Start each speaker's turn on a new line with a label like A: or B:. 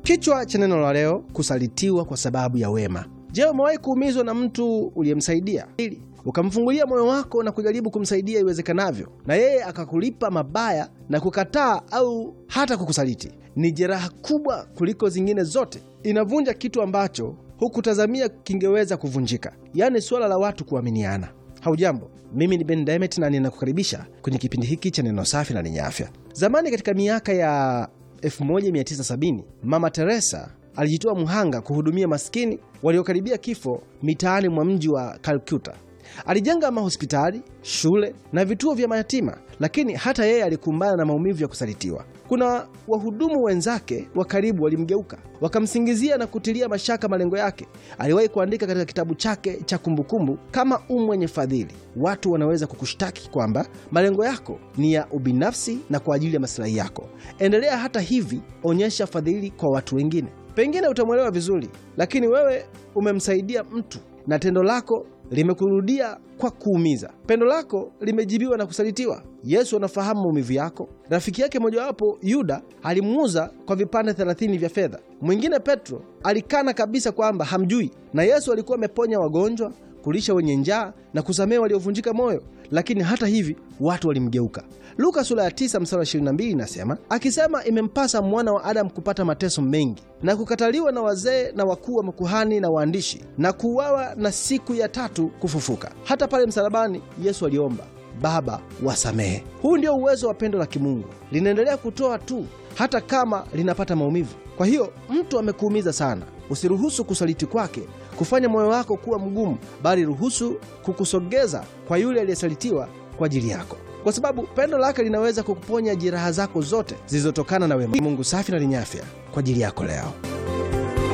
A: Kichwa cha neno la leo: kusalitiwa kwa sababu ya wema. Je, umewahi kuumizwa na mtu uliyemsaidia ili ukamfungulia moyo wako na kujaribu kumsaidia iwezekanavyo, na yeye akakulipa mabaya na kukataa au hata kukusaliti? Ni jeraha kubwa kuliko zingine zote, inavunja kitu ambacho hukutazamia kingeweza kuvunjika, yaani suala la watu kuaminiana. Haujambo, mimi ni Ben Demet na ninakukaribisha kwenye kipindi hiki cha neno safi na lenye afya. Zamani katika miaka ya 1970 Mama Teresa alijitoa mhanga kuhudumia maskini waliokaribia kifo mitaani mwa mji wa Calcutta. Alijenga mahospitali, shule na vituo vya mayatima, lakini hata yeye alikumbana na maumivu ya kusalitiwa. Kuna wahudumu wenzake wa karibu walimgeuka, wakamsingizia na kutilia mashaka malengo yake. Aliwahi kuandika katika kitabu chake cha kumbukumbu, kama u mwenye fadhili, watu wanaweza kukushtaki kwamba malengo yako ni ya ubinafsi na kwa ajili ya masilahi yako. Endelea hata hivi, onyesha fadhili kwa watu wengine. Pengine utamwelewa vizuri, lakini wewe umemsaidia mtu na tendo lako limekurudia kwa kuumiza. Pendo lako limejibiwa na kusalitiwa. Yesu anafahamu maumivu yako. Rafiki yake mojawapo Yuda alimuuza kwa vipande thelathini vya fedha. Mwingine Petro alikana kabisa kwamba hamjui, na Yesu alikuwa ameponya wagonjwa, kulisha wenye njaa na kusamehe waliovunjika moyo, lakini hata hivi watu walimgeuka. Luka sura ya 9 mstari wa 22 inasema, akisema, imempasa mwana wa Adamu kupata mateso mengi na kukataliwa na wazee na wakuu wa makuhani na waandishi na kuuawa na siku ya tatu kufufuka. Hata pale msalabani Yesu aliomba, Baba, wasamehe. Huu ndio uwezo wa pendo la kimungu, linaendelea kutoa tu hata kama linapata maumivu. Kwa hiyo mtu amekuumiza sana, usiruhusu kusaliti kwake kufanya moyo wako kuwa mgumu, bali ruhusu kukusogeza kwa yule aliyesalitiwa kwa ajili yako, kwa sababu pendo lake linaweza kukuponya jeraha zako zote zilizotokana na wema. Mungu safi na lenye afya kwa ajili yako leo.